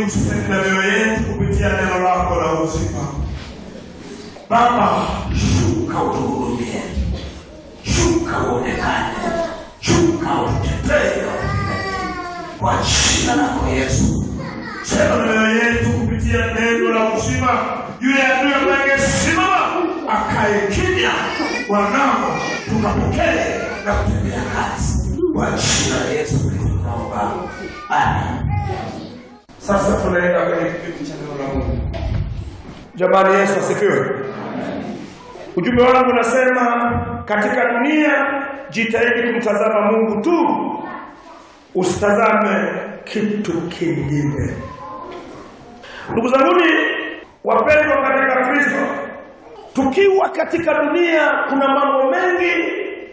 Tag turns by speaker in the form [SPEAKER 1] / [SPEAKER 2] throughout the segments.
[SPEAKER 1] useme na mioyo yetu kupitia neno lako la uzima. Baba,
[SPEAKER 2] Shuka utuhurumie, shuka uonekane, shuka utetee kwa jina lako Yesu.
[SPEAKER 1] sema na mioyo yetu kupitia neno la uzima. Yule adui ambaye angesimama akae kimya, wanao tukapokee na kutendea kazi
[SPEAKER 2] Kwa jina la Yesu Kristo tunaomba, amen.
[SPEAKER 1] Sasa tunaenda kwenye kipindi cha neno la Mungu. Jamani, Yesu asifiwe. Ujumbe wangu unasema katika dunia jitahidi kumtazama Mungu tu, usitazame kitu kingine. Ndugu zanguni wapendwa katika Kristo, tukiwa katika dunia kuna mambo mengi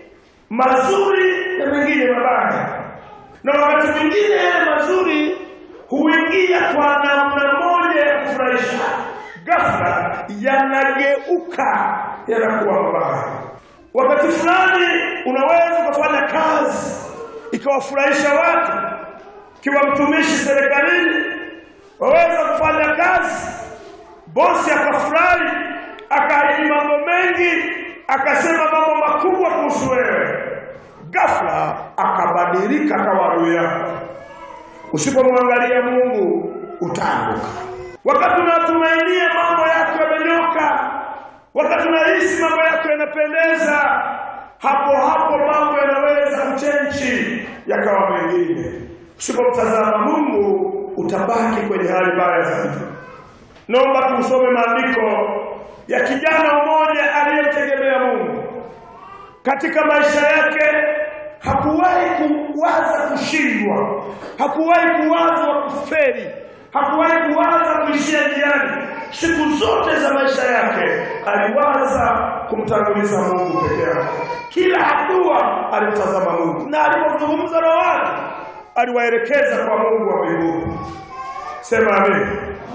[SPEAKER 1] mazuri na mengine mabaya, na wakati mwingine yale mazuri huingia kwa namna moja ya kufurahisha, ghafla yanageuka yanakuwa mabaya. Wakati fulani unaweza ukafanya kazi ikawafurahisha watu, kiwa mtumishi serikalini, waweza kufanya kazi, bosi akafurahi, akaahidi mambo mengi, akasema mambo makubwa kuhusu wewe, ghafla akabadilika akawa adui yako. Usipomwangalia Mungu utaanguka. Wakati unatumainia mambo yako yamenyoka, wakati unahisi mambo yako yanapendeza, hapo hapo mambo yanaweza kuchenji yakawa mengine. Usipomtazama Mungu utabaki kwenye hali mbaya zaidi. Naomba tusome maandiko ya kijana mmoja aliyemtegemea Mungu katika maisha yake hakuwahi kuwaza kushindwa, hakuwahi kuwaza kufeli, hakuwahi kuwaza kuishia njiani. Siku zote za maisha yake aliwaza kumtanguliza Mungu peke yake. Kila hatua alimtazama Mungu, na alipozungumza na watu aliwaelekeza kwa Mungu wa mbinguni. Sema amen.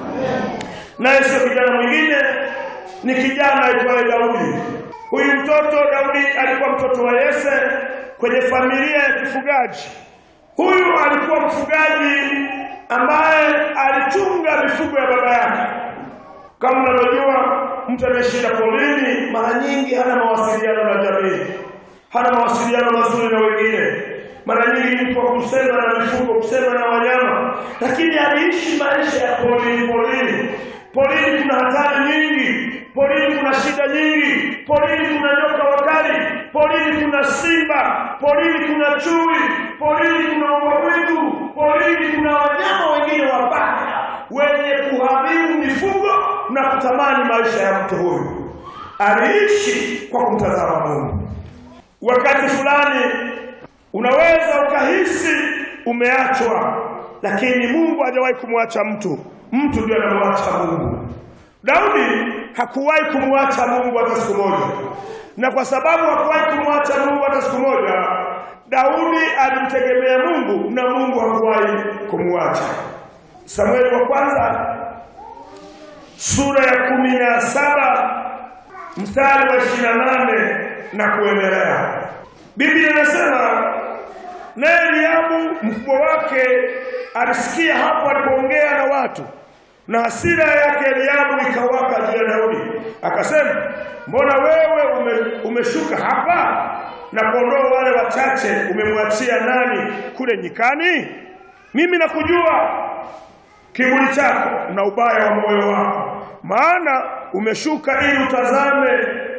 [SPEAKER 1] Naye sio kijana mwingine, ni kijana aitwaye Daudi. Huyu mtoto Daudi alikuwa mtoto wa Yese kwenye familia ya kifugaji. Huyu alikuwa mfugaji ambaye alichunga mifugo ya baba yake. Kama unavyojua, mtu anayeshinda porini mara nyingi hana mawasiliano na jamii, hana mawasiliano mazuri na wengine. Mara nyingi mtu wa kusema na mifugo, kusema na wanyama, lakini aliishi maisha ya porini. Porini, porini kuna hatari nyingi, porini kuna shida nyingi, porini kuna nyoka wakali, porini kuna simba, porini kuna chui, porini kuna mbwa mwitu, porini kuna wanyama wengine wabaya wenye kuharibu mifugo na kutamani maisha ya mtu huyu. Aliishi kwa kumtazama Mungu. Wakati fulani unaweza ukahisi umeachwa, lakini Mungu hajawahi kumwacha mtu, mtu ndiye anamwacha Mungu. Daudi hakuwahi kumwacha Mungu hata siku moja, na kwa sababu hakuwahi kumwacha Mungu hata siku moja, Daudi alimtegemea Mungu na Mungu hakuwahi kumwacha. Samueli wa kwanza sura ya kumi na saba mstari wa ishirini na nane na kuendelea. Biblia inasema naye Eliabu mkubwa wake alisikia hapo alipoongea na watu, na hasira yake Eliabu ikawaka juu ya Daudi, akasema, mbona wewe ume, umeshuka hapa na kondoo wale wachache umemwachia nani kule nyikani? Mimi nakujua kiburi chako na ubaya wa moyo wako, maana umeshuka ili utazame,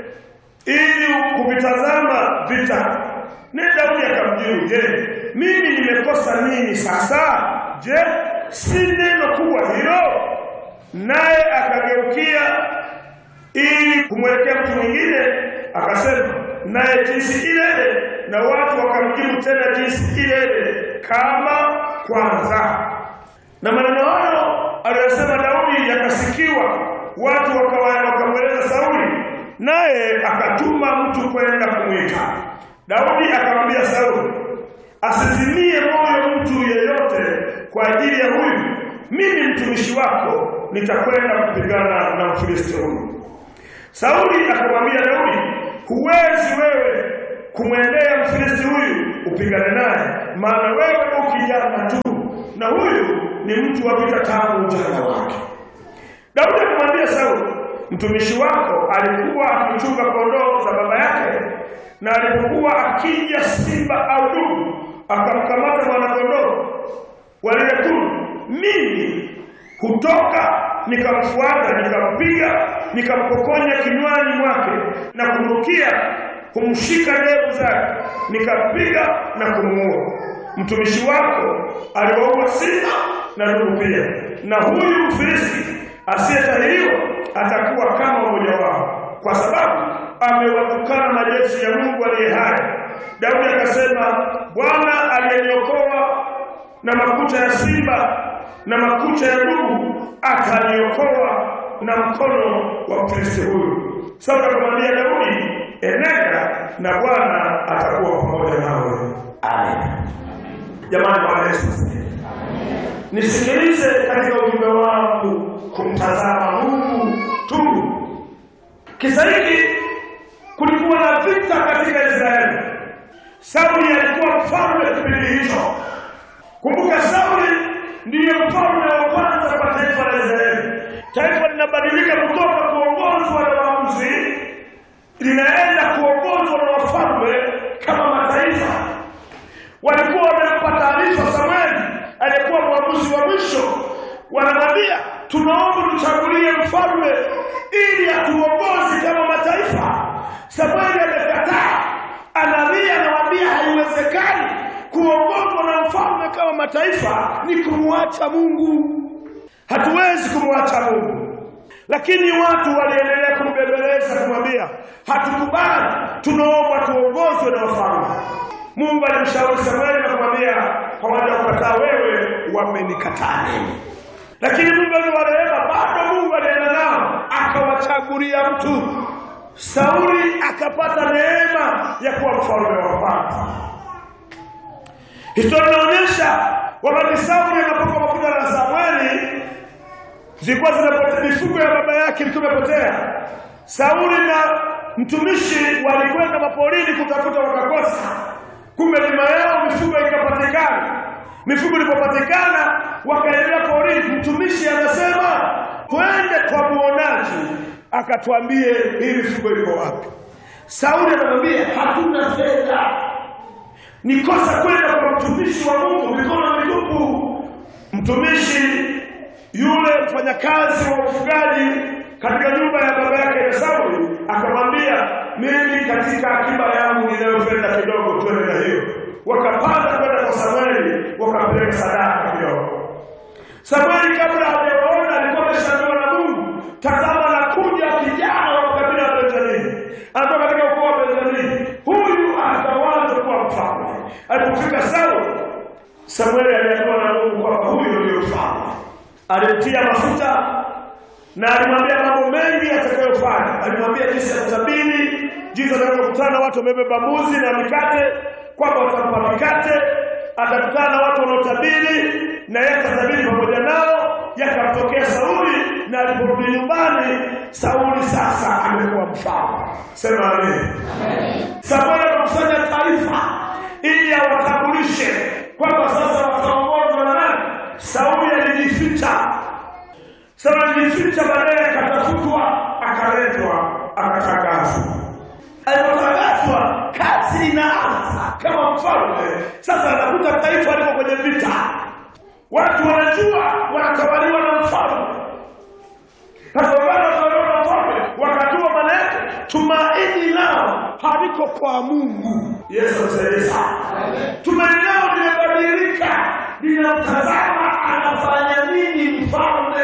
[SPEAKER 1] ili kuvitazama vita. Ni Daudi akamjibu, je, mimi nimekosa nini sasa? Je, si neno kubwa hilo? Naye akageukia ili kumwelekea mtu mwingine, akasema naye jinsi ile ile, na watu wakamjibu tena jinsi ile ile kama kwanza. Na maneno hayo aliyosema Daudi yakasikiwa, watu wakawa- wakamweleza Sauli, naye akatuma mtu kwenda kumwita Daudi. Akamwambia Sauli asizimie moyo mtu yeyote kwa ajili ya huyu, mimi mtumishi wako nitakwenda kupigana na Mfilisti huyu. Sauli akamwambia Daudi, huwezi wewe kumwendea Mfilisti huyu upigane naye, maana wewe u kijana tu, na huyu ni mtu wa vita tangu ujana wake. Daudi akamwambia Sauli, mtumishi wako alikuwa akichunga kondoo za baba yake, na alipokuwa akija simba au dubu akamkamata mwanakondoo walile kundi, mimi hutoka nikamfuata, nikampiga, nikampokonya kinywani mwake na kumrukia, kumshika ndevu zake, nikampiga na kumuua. Mtumishi wako aliwaua simba na dubu pia, na huyu Mfilisti asiyetahiriwa atakuwa kama mmoja wao, kwa sababu amewatukana majeshi ya Mungu aliye hai. Daudi akasema, Bwana aliyeniokoa na makucha ya simba na makucha ya dubu ataniokoa na mkono wa Mfilisti huyu. Sauli akamwambia Daudi, enenda na Bwana atakuwa pamoja nawe.
[SPEAKER 2] Amen.
[SPEAKER 1] Jamani, Bwana Yesu asifiwe. Nisikilize katika ujumbe wangu kumtazama Mungu tu. Kisa hiki kulikuwa na vita katika Israeli. Sauli alikuwa mfalme kipindi hicho. Kumbuka, Sauli ndiye mfalme wa kwanza kwa taifa la Israeli. Taifa linabadilika kutoka kuongozwa na waamuzi, linaenda kuongozwa na wafalme kama mataifa walikuwa wamempa taarifa Samueli aliyekuwa mwamuzi wa mwisho, wanamwambia tunaomba tuchagulie mfalme ili atuongozi kama mataifa. Samueli amekataa, analia, anawaambia haiwezekani kuongozwa na mfalme kama mataifa, ni kumwacha Mungu. Hatuwezi kumwacha Mungu. Lakini watu waliendelea kumbembeleza, kumwambia hatukubali, tunaomba tuongozwe na wafalme. Mungu alimshauri Samueli na kumwambia hawajakukataa wewe, wamenikataa mimi. Lakini Mungu aliwarehema, bado Mungu alienda nao akawachagulia mtu. Sauli akapata neema ya kuwa mfalme wa kwanza. Historia inaonyesha wakati Sauli anapokuwa mafuta na Samueli zilikuwa zinapotea, mifugo ya baba yake ilikuwa imepotea. Sauli na mtumishi walikwenda maporini kutafuta, wakakosa. Kumbe nyuma yao mifugo ikapatikana. Mifugo ilipopatikana, wakaendelea porini. Mtumishi anasema twende kwa muonaji, akatwambie hii mifugo iko wapi. Sauli anamwambia hatuna fedha, ni kosa kwenda kwa mtumishi wa Mungu mikono mitupu. Mtumishi yule mfanyakazi wa ufugaji katika nyumba ya baba yake ya Sauli akamwambia, mimi katika akiba yangu ninayopenda kidogo, twende na hiyo. Wakapanda kwenda kwa Samueli, wakapeleka sadaka kidogo. Samueli kabla hajawaona alikuwa ameshaambiwa na Mungu, tazama nakuja kijana wa kabila la Benjamini, anatoka katika ukoo wa Benjamini, huyu atawanza kuwa mfalme. Alipofika Sauli, Samueli aliambiwa na Mungu kwamba huyo ndio mfalme. Alimtia mafuta na alimwambia mambo mengi atakayofanya. Alimwambia jinsi ya kutabiri, jinsi atakavyokutana watu wamebeba mbuzi na mikate, kwamba watampa mikate. Atakutana na watu wanaotabiri na yeye atatabiri pamoja nao. Yakamtokea Sauli, na aliporudi nyumbani, Sauli sasa amekuwa mfalme. Sema amen. Samueli akakusanya taarifa ili awatambulishe kwamba sasa wataongozwa na nani. Sauli alijificha sasa alijificha, baadaye akatafutwa, akaletwa, akatangazwa. Alipotangazwa, kazi inaanza kama mfalme. Sasa anakuta taifa liko kwenye vita, watu wanajua wanatawaliwa na mfalme. Sasa wale wanatawaliwa na mfalme wakajua, maana yake tumaini lao haliko kwa Mungu. Yesu asaidie sana. Tumaini lao limebadilika, linamtazama anafanya nini mfalme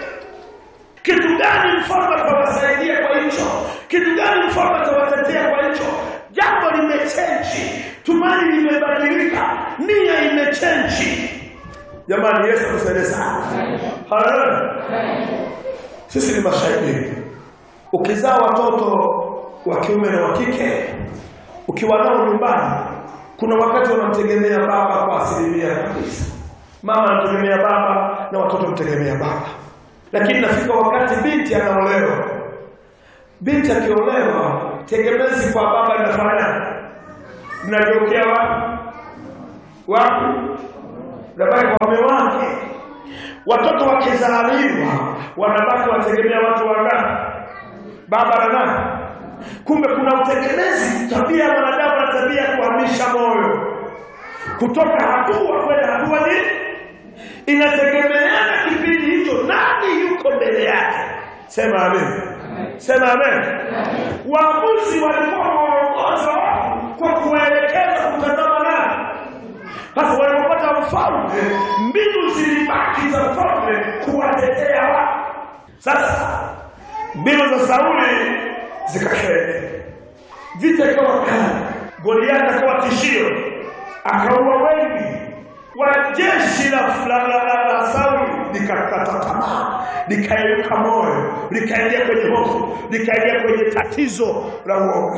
[SPEAKER 1] kitu gani mfalme atawasaidia kwa hicho? Kitu gani mfalme atawatetea kwa hicho? Jambo limechenji, tumaini limebadilika, nia imechenji. Jamani, Yesu atusaidie sana. Haleluya! Sisi ni mashahidi. Ukizaa watoto wa kiume na wa kike, ukiwa nao nyumbani, kuna wakati wanamtegemea baba kwa asilimia kabisa. Mama anategemea baba na watoto mtegemea baba lakini nafika wakati binti anaolewa. Binti akiolewa, tegemezi kwa baba linafanya linageukia wapi? Wapi? Labda kwa mume wake. watoto wakizaliwa wanabaki wategemea watu wangapi baba na nani kumbe kuna utegemezi tabia ya mwanadamu na tabia ya kuhamisha moyo kutoka hatua kwenda hatua nyingine inategemeana kipindi hicho nani yuko mbele yake sema amen sema amen waamuzi walikuwa waongoza watu kwa kuwaelekeza kutazama nani sasa walipopata mfalme mbinu zilibaki za mfalme kuwatetea watu sasa mbinu za sauli zikafeli vita ikawa kali goliati akawa tishio akaua wengi wa jeshi la, la, la, la, la sauli likakata tamaa likairuka moyo likaingia kwenye hofu likaingia kwenye tatizo la uoga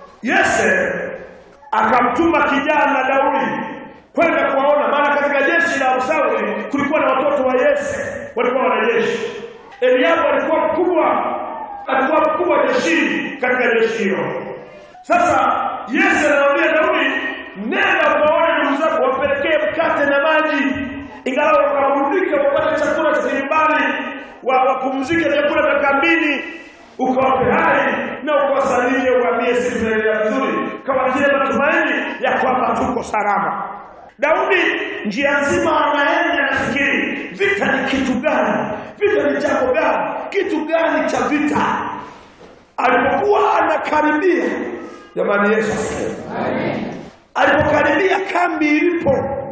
[SPEAKER 1] yese akamtuma kijana daudi kwenda kuwaona maana katika jeshi la sauli kulikuwa na watoto wa yese walikuwa wanajeshi eliabu alikuwa mkubwa alikuwa mkubwa jeshini katika jeshi hilo sasa yese anamwambia daudi nenda ukaone ndugu zako wapelekee mkate na maji ingalau wakaburudike wapate chakula cha nyumbani wapumzike vyakula vya kambini ukawape hai na ukawasalimie uambie sisi tunaendelea vizuri kama vile matumaini ya kwamba tuko salama daudi njia nzima anaenda nafikiri vita ni kitu gani vita ni jambo gani kitu gani cha vita alipokuwa anakaribia jamani yesu asifiwe alipokaribia kambi ilipo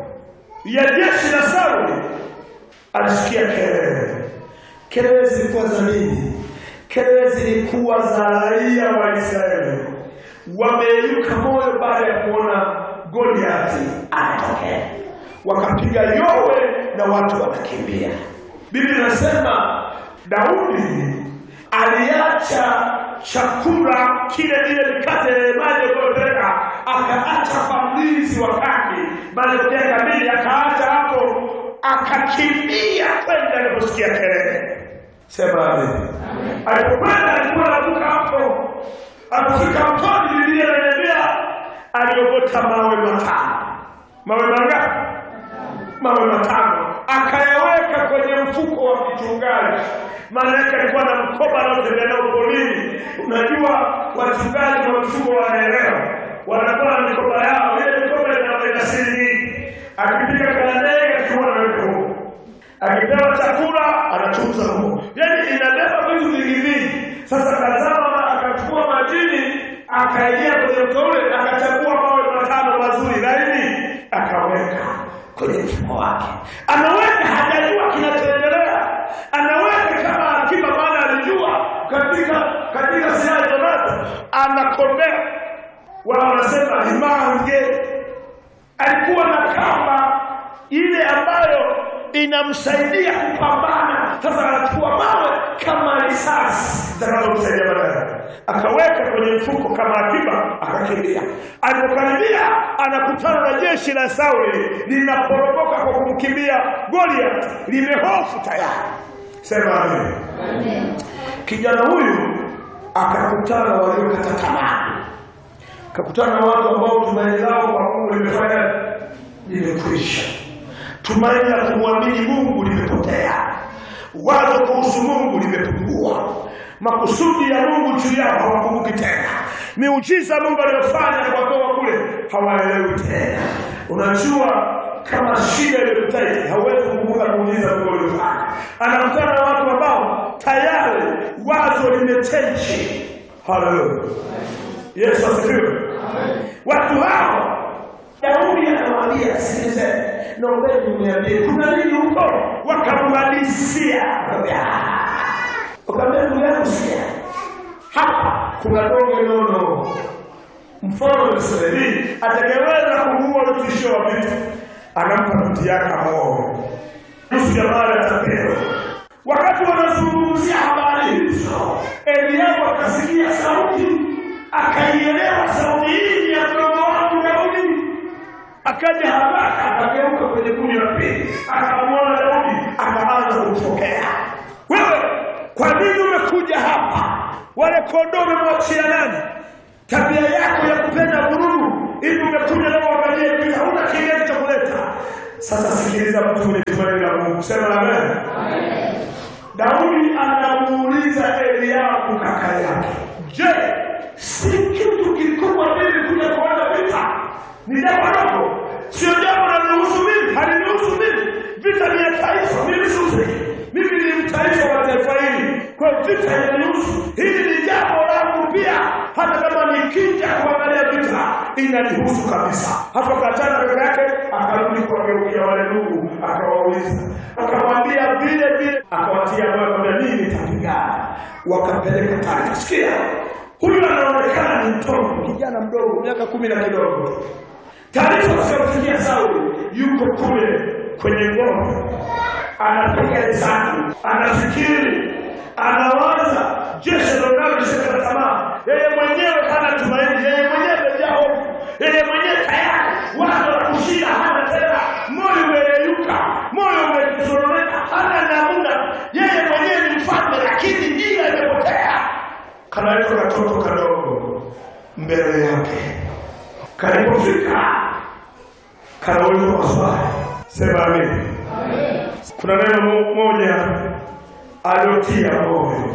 [SPEAKER 1] ya jeshi la sauli alisikia kelele kelele zilikuwa za nini kelele zilikuwa za raia wa israeli wameyuka moyo baada ya kuona goliati anatokea wakapiga yowe na watu wanakimbia biblia inasema daudi aliacha chakula kile ile mikate maji aliyopeleka akaacha kwa mlinzi wa kambi malipokea kamili akaacha hapo akakimbia kwenda aliposikia kelele sema amen alipokwenda alikuwa anavuka hapo alipofika mtoni biblia inaniambia aliogota mawe matano mawe mangapi mawe matano akayaweka kwenye mfuko wa kichungaji maana yake alikuwa na mkoba anaotembea nao polini unajua wachungaji na mfuko wanaelewa wanakuwa na mikoba yao ile mikoba inaenda siri nyingi akipiga kalandege akiwa anaweka huko akipewa chakula anatunza huko yaani inabeba vitu vingi vingi sasa tazama akachukua majini akaingia kwenye mto ule akachagua mawe matano mazuri laini akaweka kwenye mfuko wake anaweka hajajua kinachoendelea anaweka kama akiba maana alijua katika katika silaha zonazo anakombea wao wanasema limange alikuwa na kamba ile ambayo inamsaidia kupambana sasa anachukua mawe kama risasi zitakazomsaidia baadaye akaweka kwenye mfuko kama akiba akakimbia alipokaribia anakutana na jeshi la sauli linaporomoka kwa kumkimbia goliath limehofu tayari sema amen kijana huyu akakutana waliokata tamaa akakutana na watu ambao tumaini lao kwa mungu limefanya limekwisha tumaini la kumwamini mungu limepotea wazo kuhusu mungu limepungua makusudi ya mungu juu yao hawakumbuki tena miujiza mungu aliyofanya kuwatoa kule hawaelewi tena unajua kama shida imekutaiti hauwezi kukumbuka muujiza mungu aliyofanya anakutana na watu ambao tayari wazo limechenji haleluya yesu asifiwe watu hao Daudi anawaambia sikilizeni, naombeni mniambie kuna nini huko? Wakamwadisia, wakamwambia ndugu yangu, sikia, hapa kuna donge nono, mfano wa Israeli atakayeweza kumuua mtishio wa vita, anampa binti yake amoe, nusu ya mali atapewa. Wakati wanazungumzia habari hizo, Eliabu akasikia sauti, akaielewa sauti hii ya mdogo wangu Daudi akaja haraka akageuka kwenye kundi la pili akamwona daudi akaanza kumfokea wewe kwa nini umekuja hapa wale kondoo umemwachia nani tabia yako ya kupenda vurugu hivi umekuja leo uangalie pia huna kigezo cha kuleta Sasa sikiliza mtu mwenye tumaini la Mungu, sema amen. Daudi anamuuliza Eliabu kaka yake, je, si kitu kikubwa mimi kuja kuona vita? Ni jambo dogo, sio jambo linalohusu mimi, halinihusu mimi. Vita ni ya taifa, mimi sihusiki. Mimi ni mtaifa wa taifa hili, kwa hiyo vita inanihusu. Hili ni jambo langu pia, hata kama nikija kuangalia vita inanihusu kabisa. Hapo akatana kaka yake, akarudi kuwageukia wale ndugu, akawauliza, akamwambia vile vile, akawatia moyo, akamwambia mimi nitapigana. Wakapeleka taarifa. Sikia, huyu anaonekana ni mtoto, kijana mdogo, miaka kumi na kidogo. Taarifa zikamfikia Sauli, yuko kule kwenye ngome, anapiga hesabu, anafikiri, anawaza jeshi linaloshika tamaa. Yeye mwenyewe hana tumaini, yeye mwenyewe amejaa hofu, yeye mwenyewe tayari wazo la kushinda hana tena, moyo umeyeyuka, moyo umezororeka, hana namna. Yeye mwenyewe ni mfalme, lakini njia imepotea. Kanaitwa katoto kadogo mbele yake, kalipofika kanauliza maswali, sema amini. Kuna neno mo- moja aliotia moyo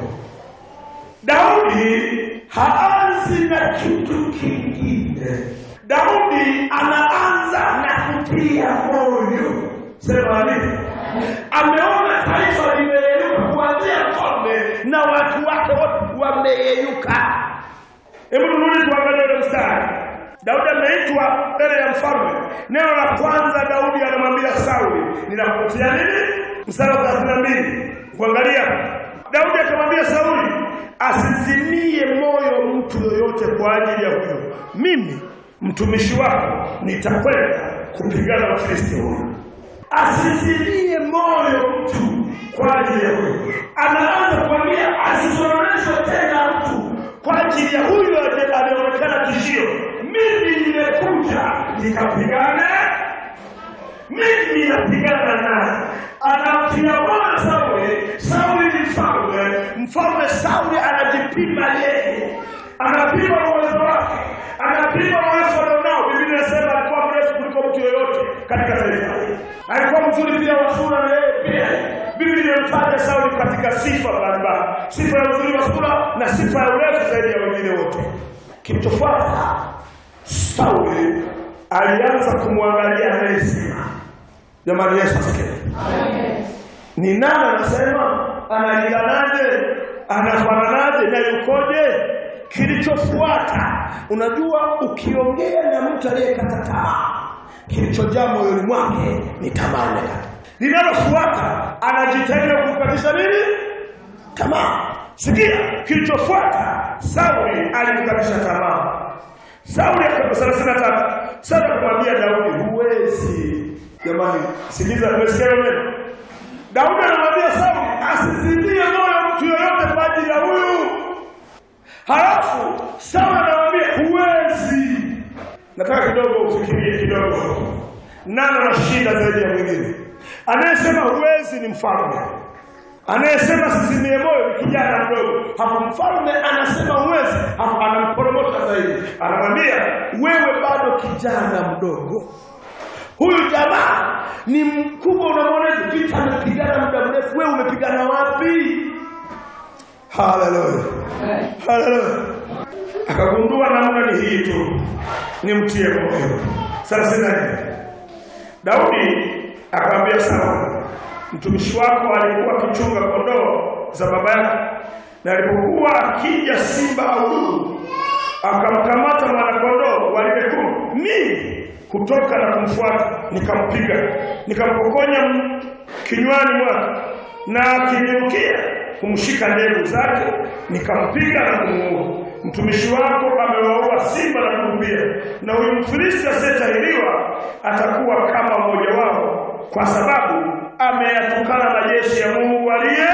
[SPEAKER 1] Daudi haanzi na kitu kingine. Daudi anaanza na kutia moyo. Sema amini. Ameona taifa limeyeyuka kuanzia mfalme na watu wake wote wameyeyuka. Hebu turudi tuangalie ule mstari. Daudi ameitwa mbele ya mfalme. Neno la kwanza Daudi anamwambia Sauli, ninakutia nini? Mstari wa 32. Kuangalia. Daudi akamwambia Sauli, asizimie moyo mtu yoyote kwa ajili ya huyo. Mimi mtumishi wako nitakwenda kupigana na Filisti huyu. Asizimie moyo mtu kwa ajili ya huyo. Anaanza kuambia asizororeshwe tena mtu kwa ajili ya huyu aliye- aliyeonekana tishio. Mimi nimekuja nikapigane, mimi napigana naye. Anamtia moyo Sauli. Sauli ni mfalme, mfalme Sauli anajipima yeye, anapima uwezo wake, anapima uwezo alionao. Biblia inasema alikuwa mrefu kuliko mtu yoyote katika taifa hili, alikuwa mzuri pia wa sura na yeye pia. Biblia inamtaja Sauli katika sifa mbalimbali, sifa ya uzuri wa sura na sifa ya urefu zaidi ya wengine wote. Kilichofuata, Sauli alianza kumwangalia anayesema. Jamani, Yesu asifiwe. Ni nani anasema? Anajilanaje? Anafananaje na yukoje? Kilichofuata, unajua, ukiongea na mtu aliyekata tamaa, kilichojaa moyoni mwake ni tamaa imekata. Linalofuata, anajitahidi kukatisha nini? Tamaa. Sikia, kilichofuata, Sauli alimkatisha tamaa. Sauli thelathini na tatu Sauli akamwambia Daudi, huwezi. Jamani, sikiliza, umesikia hilo neno? Daudi anamwambia Sauli asizimie moyo mtu yoyote kwa ajili ya huyu. Halafu Sauli anamwambia huwezi. Nataka kidogo ufikirie kidogo, nani anashinda zaidi ya mwingine? Anayesema huwezi ni mfalme, anayesema sizimie moyo ni kijana mdogo. Hapo mfalme anasema huwezi, hapo anamporomosha zaidi, anamwambia wewe bado kijana mdogo. Huyu jamaa ni mkubwa, unamwonaje? Vita amepigana muda mrefu, wewe umepigana wapi? Haleluya, haleluya. Akagundua namna ni hii tu, nimtie moyo. Thelathini na nne Daudi akamwambia Sauli, mtumishi wako alikuwa akichunga kondoo za baba yake, na alipokuwa akija simba au dubu, akamkamata mwanakondoo wa lile kundi, mimi kutoka na kumfuata, nikampiga, nikampokonya m- kinywani mwake, na akiniukia kumshika ndevu zake, nikampiga na kumuua. Mtumishi wako amewaua simba na dubu pia, na huyu Mfilisti asiyetahiriwa atakuwa kama mmoja wao, kwa sababu ameyatukana majeshi ya Mungu aliye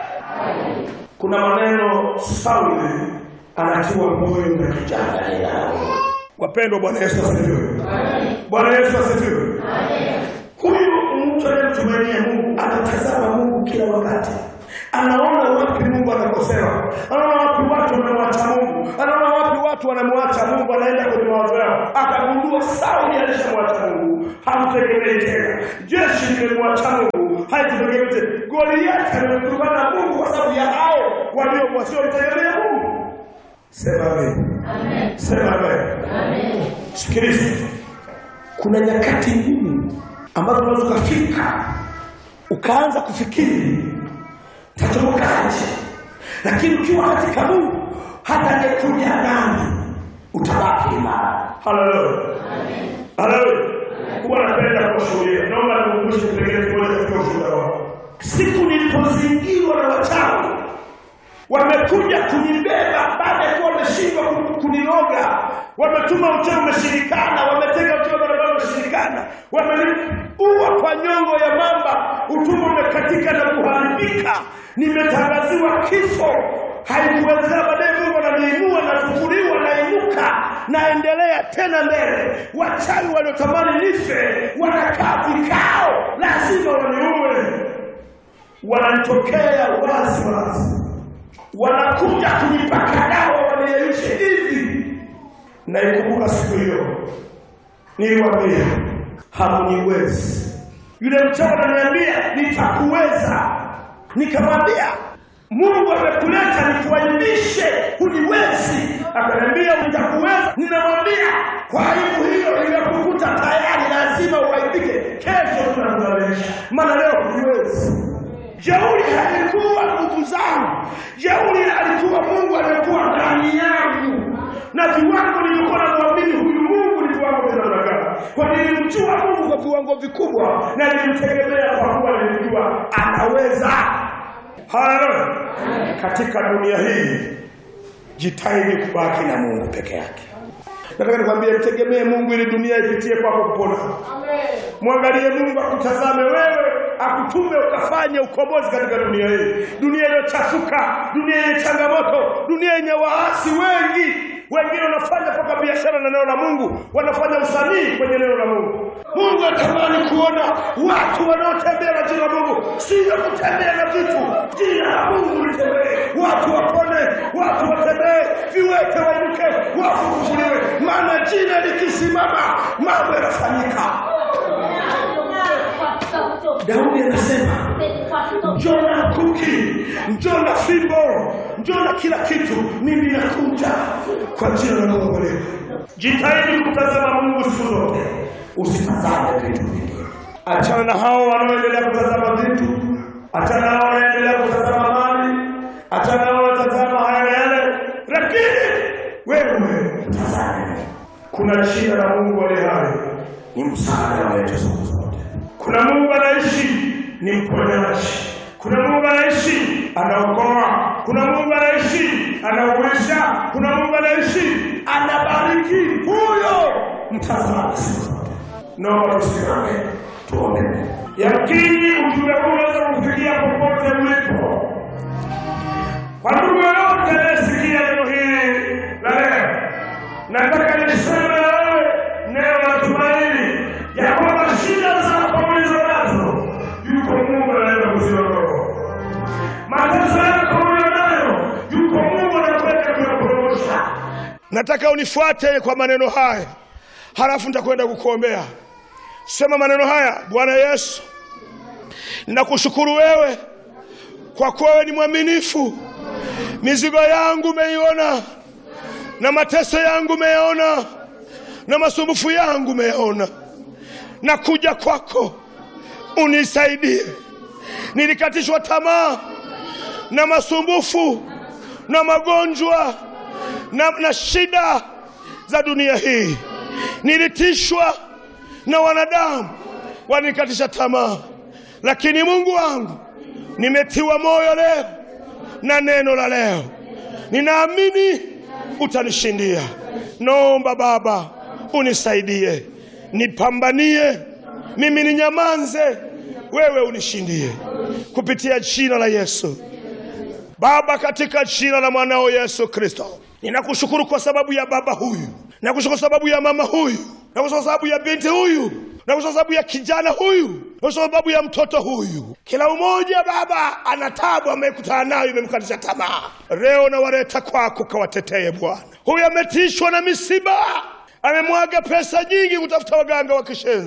[SPEAKER 1] kuna maneno Sauli anatiwa moyo na kijana yao. Wapendwa, Bwana Yesu asifiwe. Bwana Yesu asifiwe. Huyu mtu anayemtumainia Mungu anatazama Mungu kila wakati, anaona wapi Mungu anakosewa, anaona wapi watu wanamwacha Mungu, anaona wapi watu wanamwacha Mungu, anaenda kwenye mawazo yao. Akagundua Sauli alishamwacha Mungu, hamtegemei haikutegemei tena. Jeshi limemwacha Mungu, haikutegemei tena. Goliathi amemtukana na Mungu kwa sababu ya hao walio wasiomtegemea Mungu. Sema amen. Sema amen. Sikiliza, kuna nyakati ngumu ambazo unaweza ukafika ukaanza kufikiri tatobokaje, lakini ukiwa katika Mungu hata angekuja nani utabaki imara. Haleluya, haleluya. Huwa napenda kuwashuhudia, naomba nikukumbushe kipengele kimoja katika ushuhuda wako. Siku nilipozingirwa na wachawi wamekuja kunibeba baada ya kuwa wameshindwa ku- kuniloga, wametuma uchawi umeshirikana, wametega uchawi barabara umeshirikana, wameniua kwa nyongo ya mamba, utumbo umekatika na kuharibika, nimetangaziwa kifo. Haikuwezekana, baadaye Mungu ananiinua, nafufuliwa, nainuka, naendelea tena mbele. Wachawi waliotamani nife wanakaa vikao, lazima waniue, wananitokea wazi wazi wanakuja kunipaka dawa waniyeyushe hivi. Naikumbuka siku hiyo, niliwaambia hamuniwezi. Yule mchawi ananiambia nitakuweza, nikamwambia Mungu amekuleta nikuaibishe, huniwezi. Akaniambia nitakuweza. Ninamwambia kwa aibu hiyo iliyokukuta tayari, lazima uaibike. Kesho tunakulalesha, maana leo huniwezi. Jeuri halikuwa nguvu zangu, jeuri alikuwa Mungu aliyekuwa ndani yangu, na viwango nilikuwa namwamini huyu Mungu ni viwango vya namna gani? Kwa nilimjua Mungu kwa viwango vikubwa, na nilimtegemea kwa kuwa nilijua anaweza. Haleluya! Katika dunia hii jitahidi kubaki na Mungu peke yake. Nataka nikwambie, mtegemee Mungu ili dunia ipitie kwako kupona. Mwangalie Mungu akutazame wewe, akutume ukafanye ukombozi katika dunia hii, dunia iliyochafuka, dunia yenye changamoto, dunia yenye waasi wengi. Wengine wanafanya mpaka biashara na neno la Mungu, wanafanya usanii kwenye neno la Mungu. Mungu anatamani kuona watu wanaotembea na jina la Mungu, sio kutembea na vitu. Jina la Mungu litembee, watu wapone, watu watembee, viwete wainuke, wafu kufufuliwe, maana jina likisimama mambo yanafanyika. Daudi anasema njoo na kuki, njoo na fimbo, njoo na kila kitu, mimi nakuja kwa jina la Mungu leo. Jitahidi kutazama Mungu siku zote, usitazame vitu vingine. Achana na hao wanaoendelea kutazama vitu, achana na hao wanaendelea kutazama mali, achana na hao wanatazama haya na yale, lakini wewe tazame, kuna jina la Mungu aliye hai, ni msaada wetu siku zote. Kuna Mungu anaishi, ni mponyaji. Kuna Mungu anaishi, anaokoa. Kuna Mungu anaishi, anauisha. Kuna Mungu anaishi, anabariki. Huyo mtazame siku zote. Naomba tusimame tuombe. Yakini ujumbe huu unaweza kufikia popote ulipo. Kwa ndugu yoyote anayesikia neno hili la leo, nataka niseme na wewe neno la tumaini ya kwamba shida zako ulizo nazo, yuko Mungu anaweza kuziondoa. Mateso yako uliyo nayo, yuko Mungu anakwenda kuyaporomosha. Nataka unifuate kwa maneno haya, halafu nitakwenda kukuombea. Sema maneno haya: Bwana Yesu, ninakushukuru wewe kwa kuwa wewe ni mwaminifu. Mizigo yangu umeiona na mateso yangu umeyaona na masumbufu yangu umeyaona. Nakuja kwako unisaidie. Nilikatishwa tamaa na masumbufu na magonjwa na, na shida za dunia hii. Nilitishwa na wanadamu wanikatisha tamaa, lakini Mungu wangu, nimetiwa moyo leo na neno la leo. Ninaamini utanishindia. Naomba Baba unisaidie, nipambanie, mimi ninyamanze, wewe unishindie, kupitia jina la Yesu. Baba, katika jina la mwanao Yesu Kristo, ninakushukuru kwa sababu ya baba huyu, nakushukuru kwa sababu ya mama huyu, nakushukuru kwa sababu ya binti huyu, nakushukuru kwa sababu ya kijana huyu, nakushukuru kwa sababu ya mtoto huyu. Kila mmoja Baba ana tabu amekutana nayo, imemkatisha tamaa. Leo nawaleta kwako, kawatetee Bwana. Huyu ametishwa na misiba, amemwaga pesa nyingi kutafuta waganga wa kishenzi,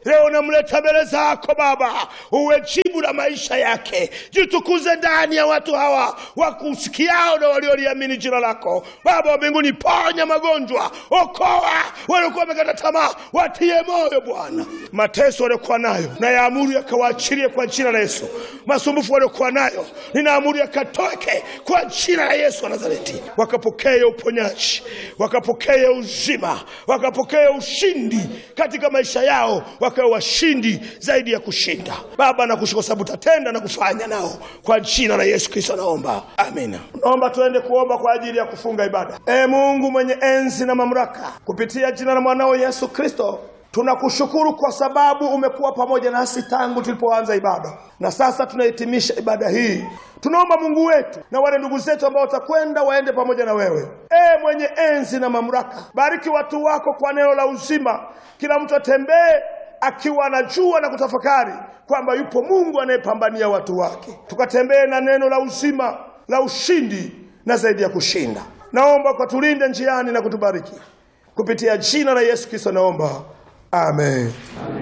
[SPEAKER 1] leo namleta mbele zako Baba, uwe jibu la maisha yake. Jitukuze ndani ya watu hawa wakusikiao na walioliamini jina lako. Baba wa mbinguni, ponya magonjwa, okoa waliokuwa wamekata tamaa, watie moyo Bwana. Mateso waliokuwa nayo na yaamuru yakawaachilie kwa jina la Yesu. Masumbufu waliokuwa nayo ninaamuru yakatoke kwa jina la Yesu wa Nazareti, wakapokee uponyaji, wakapokee uzima, wakapokee ushindi katika maisha yao, wakawe washindi zaidi ya kushinda. Baba, nakushukuru kwa sababu utatenda na kufanya nao kwa jina la Yesu Kristo naomba, amina. Naomba tuende kuomba kwa ajili ya kufunga ibada. E Mungu mwenye enzi na mamlaka, kupitia jina la mwanao Yesu Kristo tunakushukuru kwa sababu umekuwa pamoja nasi tangu tulipoanza ibada, na sasa tunahitimisha ibada hii. Tunaomba Mungu wetu na wale ndugu zetu ambao watakwenda waende pamoja na wewe. E mwenye enzi na mamlaka, bariki watu wako kwa neno la uzima, kila mtu atembee akiwa anajua na kutafakari kwamba yupo Mungu anayepambania watu wake. Tukatembee na neno la uzima la ushindi na zaidi ya kushinda. Naomba ukatulinde njiani na kutubariki kupitia jina la Yesu Kristo, naomba amen.